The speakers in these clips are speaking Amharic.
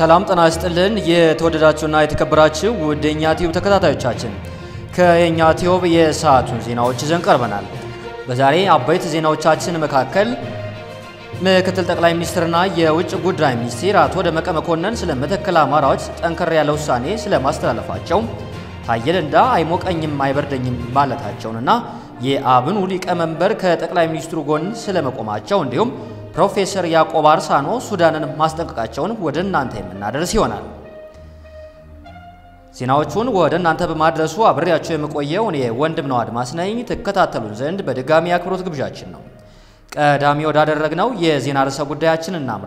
ሰላም ጤና ይስጥልን። የተወደዳችሁና የተከበራችሁ ውድ የኛ ቲዩብ ተከታታዮቻችን ከየኛ ቲዩብ የሰዓቱን ዜናዎች ይዘን ቀርበናል። በዛሬ አበይት ዜናዎቻችን መካከል ምክትል ጠቅላይ ሚኒስትርና የውጭ ጉዳይ ሚኒስትር አቶ ደመቀ መኮንን ስለ መተከል አማራዎች ጠንከር ያለ ውሳኔ ስለማስተላለፋቸው፣ ታየ ደንዳ አይሞቀኝም አይበርደኝም ማለታቸውንና የአብኑ ሊቀመንበር ከጠቅላይ ሚኒስትሩ ጎን ስለመቆማቸው እንዲሁም ፕሮፌሰር ያዕቆብ አርሳኖ ሱዳንን ማስጠንቀቃቸውን ወደ እናንተ የምናደርስ ይሆናል። ዜናዎቹን ወደ እናንተ በማድረሱ አብሬያቸው የምቆየው እኔ ወንድም ነው አድማስ ነኝ። ትከታተሉን ዘንድ በድጋሚ አክብሮት ግብዣችን ነው። ቀዳሚ ወዳደረግነው የዜና ርዕሰ ጉዳያችን እናምራ።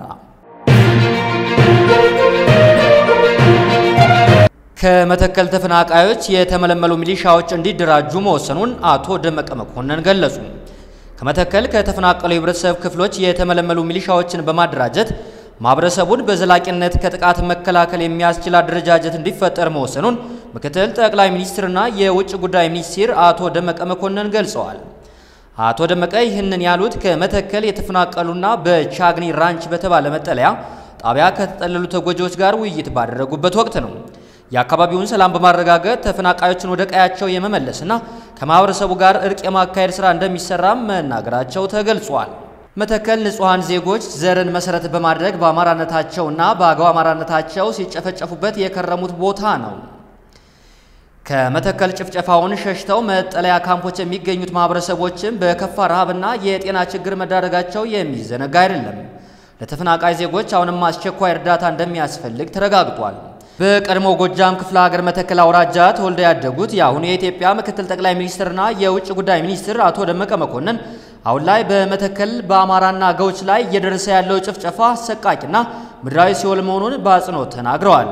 ከመተከል ተፈናቃዮች የተመለመሉ ሚሊሻዎች እንዲደራጁ መወሰኑን አቶ ደመቀ መኮንን ገለጹ። ከመተከል ከተፈናቀሉ የህብረተሰብ ክፍሎች የተመለመሉ ሚሊሻዎችን በማደራጀት ማህበረሰቡን በዘላቂነት ከጥቃት መከላከል የሚያስችል አደረጃጀት እንዲፈጠር መወሰኑን ምክትል ጠቅላይ ሚኒስትርና የውጭ ጉዳይ ሚኒስትር አቶ ደመቀ መኮንን ገልጸዋል። አቶ ደመቀ ይህንን ያሉት ከመተከል የተፈናቀሉና በቻግኒ ራንች በተባለ መጠለያ ጣቢያ ከተጠለሉ ተጎጂዎች ጋር ውይይት ባደረጉበት ወቅት ነው። የአካባቢውን ሰላም በማረጋገጥ ተፈናቃዮችን ወደ ቀያቸው የመመለስና ከማህበረሰቡ ጋር እርቅ የማካሄድ ስራ እንደሚሰራም መናገራቸው ተገልጿል። መተከል ንጹሐን ዜጎች ዘርን መሰረት በማድረግ በአማራነታቸውና በአገው አማራነታቸው ሲጨፈጨፉበት የከረሙት ቦታ ነው። ከመተከል ጭፍጨፋውን ሸሽተው መጠለያ ካምፖች የሚገኙት ማህበረሰቦችም በከፋ ረሃብና የጤና ችግር መዳረጋቸው የሚዘነጋ አይደለም። ለተፈናቃይ ዜጎች አሁንም አስቸኳይ እርዳታ እንደሚያስፈልግ ተረጋግጧል። በቀድሞ ጎጃም ክፍለ ሀገር መተከል አውራጃ ተወልደው ያደጉት የአሁኑ የኢትዮጵያ ምክትል ጠቅላይ ሚኒስትርና የውጭ ጉዳይ ሚኒስትር አቶ ደመቀ መኮንን አሁን ላይ በመተከል በአማራና አገዎች ላይ እየደረሰ ያለው ጭፍጨፋ አሰቃቂና ምድራዊ ሲኦል መሆኑን በአጽንኦት ተናግረዋል።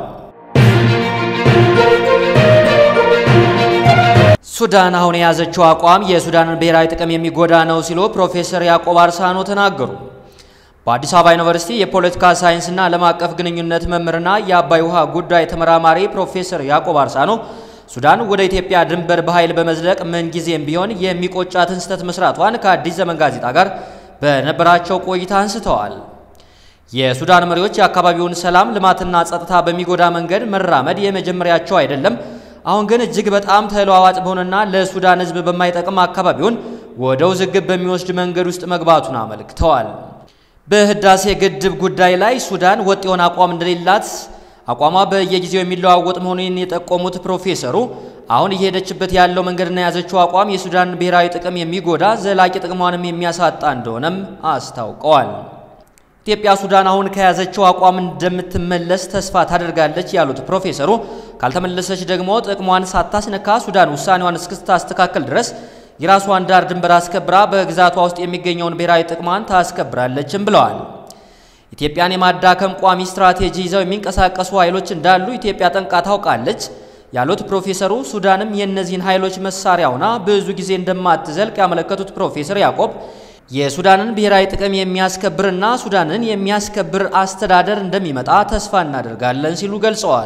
ሱዳን አሁን የያዘችው አቋም የሱዳንን ብሔራዊ ጥቅም የሚጎዳ ነው ሲሉ ፕሮፌሰር ያዕቆብ አርሳኖ ተናገሩ። በአዲስ አበባ ዩኒቨርሲቲ የፖለቲካ ሳይንስና ዓለም አቀፍ ግንኙነት መምህርና የአባይ ውሃ ጉዳይ ተመራማሪ ፕሮፌሰር ያዕቆብ አርሳኖ ሱዳን ወደ ኢትዮጵያ ድንበር በኃይል በመዝለቅ ምንጊዜም ቢሆን የሚቆጫትን ስህተት መስራቷን ከአዲስ ዘመን ጋዜጣ ጋር በነበራቸው ቆይታ አንስተዋል። የሱዳን መሪዎች የአካባቢውን ሰላም፣ ልማትና ጸጥታ በሚጎዳ መንገድ መራመድ የመጀመሪያቸው አይደለም። አሁን ግን እጅግ በጣም ተለዋዋጭ በሆነና ለሱዳን ሕዝብ በማይጠቅም አካባቢውን ወደ ውዝግብ በሚወስድ መንገድ ውስጥ መግባቱን አመልክተዋል። በህዳሴ ግድብ ጉዳይ ላይ ሱዳን ወጥ የሆነ አቋም እንደሌላት አቋሟ በየጊዜው የሚለዋወጥ መሆኑን የጠቆሙት ፕሮፌሰሩ አሁን እየሄደችበት ያለው መንገድና የያዘችው አቋም የሱዳን ብሔራዊ ጥቅም የሚጎዳ ዘላቂ ጥቅሟንም የሚያሳጣ እንደሆነም አስታውቀዋል። ኢትዮጵያ ሱዳን አሁን ከያዘችው አቋም እንደምትመለስ ተስፋ ታደርጋለች ያሉት ፕሮፌሰሩ ካልተመለሰች ደግሞ ጥቅሟን ሳታስነካ ሱዳን ውሳኔዋን እስክታስተካከል ድረስ የራሷን ዳር ድንበር አስከብራ በግዛቷ ውስጥ የሚገኘውን ብሔራዊ ጥቅሟን ታስከብራለችም ብለዋል። ኢትዮጵያን የማዳከም ቋሚ ስትራቴጂ ይዘው የሚንቀሳቀሱ ኃይሎች እንዳሉ ኢትዮጵያ ጠንቃ ታውቃለች ያሉት ፕሮፌሰሩ ሱዳንም የእነዚህን ኃይሎች መሳሪያ ሆና ብዙ ጊዜ እንደማትዘልቅ ያመለከቱት ፕሮፌሰር ያዕቆብ የሱዳንን ብሔራዊ ጥቅም የሚያስከብርና ሱዳንን የሚያስከብር አስተዳደር እንደሚመጣ ተስፋ እናደርጋለን ሲሉ ገልጸዋል።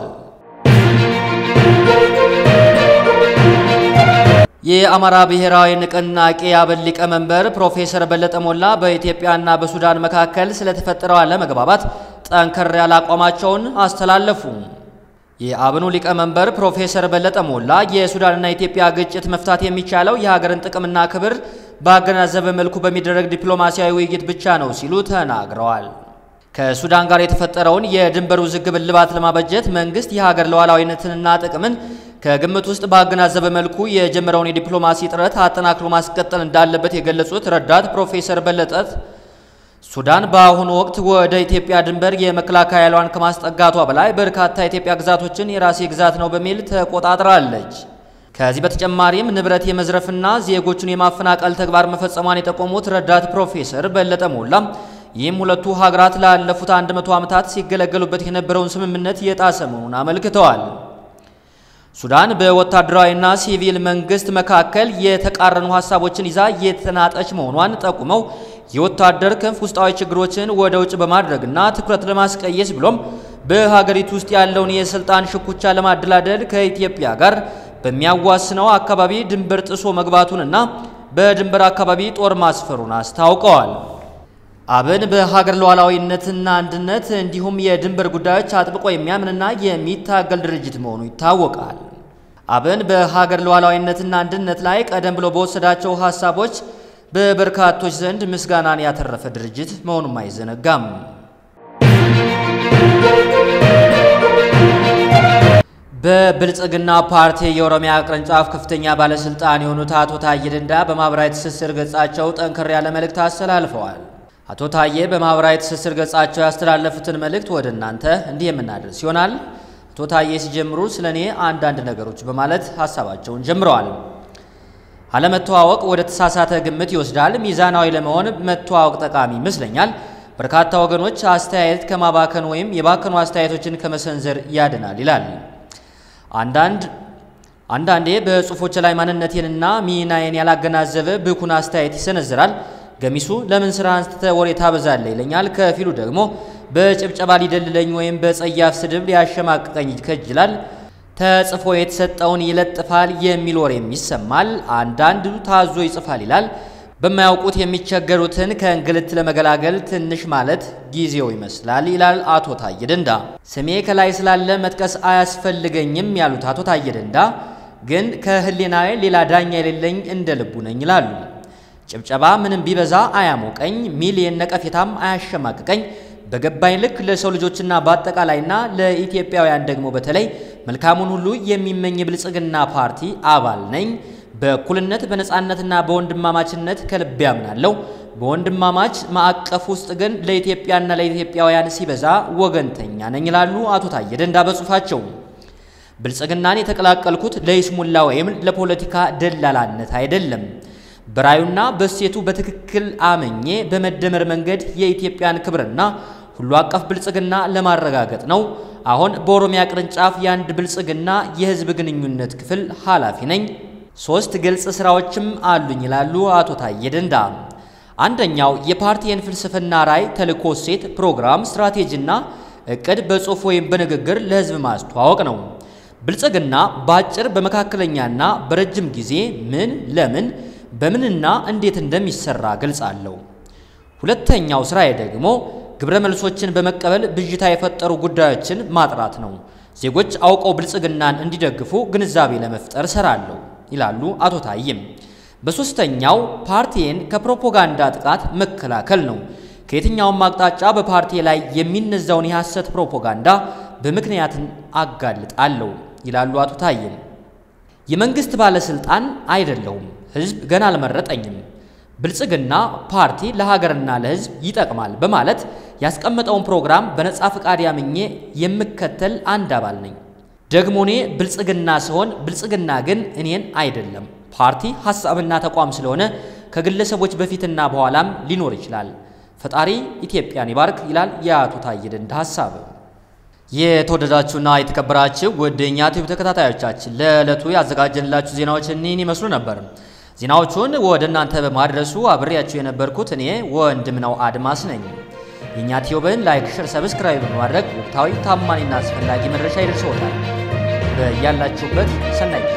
የአማራ ብሔራዊ ንቅናቄ አብን ሊቀመንበር ፕሮፌሰር በለጠ ሞላ በኢትዮጵያና በሱዳን መካከል ስለተፈጠረው አለመግባባት ጠንከር ያለ አቋማቸውን አስተላለፉ። የአብኑ ሊቀመንበር ፕሮፌሰር በለጠ ሞላ የሱዳንና የኢትዮጵያ ግጭት መፍታት የሚቻለው የሀገርን ጥቅምና ክብር ባገናዘበ መልኩ በሚደረግ ዲፕሎማሲያዊ ውይይት ብቻ ነው ሲሉ ተናግረዋል። ከሱዳን ጋር የተፈጠረውን የድንበር ውዝግብ እልባት ለማበጀት መንግስት የሀገር ሉዓላዊነትንና ጥቅምን ከግምት ውስጥ ባገናዘበ መልኩ የጀመረውን የዲፕሎማሲ ጥረት አጠናክሮ ማስቀጠል እንዳለበት የገለጹት ረዳት ፕሮፌሰር በለጠት ሱዳን በአሁኑ ወቅት ወደ ኢትዮጵያ ድንበር የመከላከያ ኃይሏን ከማስጠጋቷ በላይ በርካታ የኢትዮጵያ ግዛቶችን የራሴ ግዛት ነው በሚል ተቆጣጥራለች። ከዚህ በተጨማሪም ንብረት የመዝረፍና ዜጎቹን የማፈናቀል ተግባር መፈጸሟን የጠቆሙት ረዳት ፕሮፌሰር በለጠ ሞላ ይህም ሁለቱ ሀገራት ላለፉት 100 ዓመታት ሲገለገሉበት የነበረውን ስምምነት የጣሰ መሆኑን አመልክተዋል። ሱዳን በወታደራዊና ሲቪል መንግስት መካከል የተቃረኑ ሀሳቦችን ይዛ የተናጠች መሆኗን ጠቁመው የወታደር ክንፍ ውስጣዊ ችግሮችን ወደ ውጭ በማድረግና ትኩረት ለማስቀየስ ብሎም በሀገሪቱ ውስጥ ያለውን የስልጣን ሽኩቻ ለማደላደል ከኢትዮጵያ ጋር በሚያዋስነው አካባቢ ድንበር ጥሶ መግባቱንና በድንበር አካባቢ ጦር ማስፈሩን አስታውቀዋል። አብን በሀገር ሉዓላዊነትና አንድነት እንዲሁም የድንበር ጉዳዮች አጥብቆ የሚያምንና የሚታገል ድርጅት መሆኑ ይታወቃል። አብን በሀገር ሉዓላዊነትና አንድነት ላይ ቀደም ብሎ በወሰዳቸው ሀሳቦች በበርካቶች ዘንድ ምስጋናን ያተረፈ ድርጅት መሆኑም አይዘነጋም። በብልጽግና ፓርቲ የኦሮሚያ ቅርንጫፍ ከፍተኛ ባለስልጣን የሆኑት አቶ ታዬ ደንዳ በማህበራዊ ትስስር ገጻቸው ጠንከር ያለ መልእክት አስተላልፈዋል። አቶ ታዬ በማህበራዊ ትስስር ገጻቸው ያስተላለፉትን መልእክት ወደ እናንተ እንዲህ የምናደርስ ይሆናል። አቶ ታዬ ሲጀምሩ ስለ እኔ አንዳንድ ነገሮች በማለት ሀሳባቸውን ጀምረዋል። አለመተዋወቅ ወደ ተሳሳተ ግምት ይወስዳል። ሚዛናዊ ለመሆን መተዋወቅ ጠቃሚ ይመስለኛል። በርካታ ወገኖች አስተያየት ከማባከን ወይም የባከኑ አስተያየቶችን ከመሰንዘር ያድናል ይላል። አንዳንድ አንዳንዴ በጽሁፎች ላይ ማንነቴንና ሚናዬን ያላገናዘበ ብኩን አስተያየት ይሰነዝራል። ገሚሱ ለምን ስራ አንስተ ወሬ ታበዛለህ ይለኛል። ከፊሉ ደግሞ በጭብጨባ ሊደልለኝ ወይም በጸያፍ ስድብ ሊያሸማቅቀኝ ይከጅላል። ተጽፎ የተሰጠውን ይለጥፋል የሚል ወሬም ይሰማል። አንዳንዱ ታዞ ይጽፋል ይላል። በማያውቁት የሚቸገሩትን ከእንግልት ለመገላገል ትንሽ ማለት ጊዜው ይመስላል ይላል አቶ ታዬ ደንዳ። ስሜ ከላይ ስላለ መጥቀስ አያስፈልገኝም ያሉት አቶ ታዬ ደንዳ ግን ከህሊናዬ ሌላ ዳኛ የሌለኝ እንደ ልቡ ነኝ ይላሉ። ጭብጨባ ምንም ቢበዛ አያሞቀኝ፣ ሚሊየን ነቀፌታም አያሸማቅቀኝ። በገባኝ ልክ ለሰው ልጆችና በአጠቃላይና ለኢትዮጵያውያን ደግሞ በተለይ መልካሙን ሁሉ የሚመኝ የብልጽግና ፓርቲ አባል ነኝ። በእኩልነት በነጻነትና በወንድማማችነት ከልብ ያምናለሁ። በወንድማማች ማዕቀፍ ውስጥ ግን ለኢትዮጵያና ለኢትዮጵያውያን ሲበዛ ወገንተኛ ነኝ ይላሉ አቶ ታዬ ደንዳ በጽሁፋቸው። ብልጽግናን የተቀላቀልኩት ለይስሙላ ወይም ለፖለቲካ ደላላነት አይደለም። በራዩና በሴቱ በትክክል አመኜ በመደመር መንገድ የኢትዮጵያን ክብርና ሁሉ አቀፍ ብልጽግና ለማረጋገጥ ነው። አሁን በኦሮሚያ ቅርንጫፍ የአንድ ብልጽግና የህዝብ ግንኙነት ክፍል ኃላፊ ነኝ። ሶስት ግልጽ ስራዎችም አሉኝ ይላሉ አቶ ታዬ ደንዳ። አንደኛው የፓርቲን ፍልስፍና፣ ራዕይ፣ ተልእኮ፣ እሴት፣ ፕሮግራም፣ ስትራቴጂና እቅድ በጽሁፍ ወይም በንግግር ለህዝብ ማስተዋወቅ ነው። ብልጽግና በአጭር በመካከለኛና በረጅም ጊዜ ምን፣ ለምን፣ በምንና እንዴት እንደሚሰራ ገልጻለሁ። ሁለተኛው ስራዬ ደግሞ ግብረ መልሶችን በመቀበል ብዥታ የፈጠሩ ጉዳዮችን ማጥራት ነው። ዜጎች አውቀው ብልጽግናን እንዲደግፉ ግንዛቤ ለመፍጠር እሰራለሁ ይላሉ አቶ ታዬም። በሶስተኛው ፓርቲን ከፕሮፓጋንዳ ጥቃት መከላከል ነው። ከየትኛውም አቅጣጫ በፓርቲ ላይ የሚነዛውን የሐሰት ፕሮፓጋንዳ በምክንያትን አጋልጣለሁ ይላሉ አቶ ታዬም። የመንግስት ባለስልጣን አይደለሁም። ህዝብ ገና አልመረጠኝም። ብልጽግና ፓርቲ ለሀገርና ለህዝብ ይጠቅማል በማለት ያስቀመጠውን ፕሮግራም በነጻ ፈቃድ ያምኜ የምከተል አንድ አባል ነኝ። ደግሞ እኔ ብልጽግና ሲሆን ብልጽግና ግን እኔን አይደለም። ፓርቲ ሀሳብና ተቋም ስለሆነ ከግለሰቦች በፊትና በኋላም ሊኖር ይችላል። ፈጣሪ ኢትዮጵያን ይባርክ ይላል የአቶ ታዬ ደንዳ ሀሳብ። የተወደዳችሁና የተከበራችሁ ውድ የእኛ ቲዩብ ተከታታዮቻችን ለዕለቱ ያዘጋጀንላችሁ ዜናዎች እኒህን ይመስሉ ነበር። ዜናዎቹን ወደ እናንተ በማድረሱ አብሬያችሁ የነበርኩት እኔ ወንድምነው አድማስ ነኝ። የእኛ ቲዩብን ላይክ፣ ሸር፣ ሰብስክራይብ በማድረግ ወቅታዊ ታማኝና አስፈላጊ መረጃ ይደርሰዎታል። በያላችሁበት ሰናይ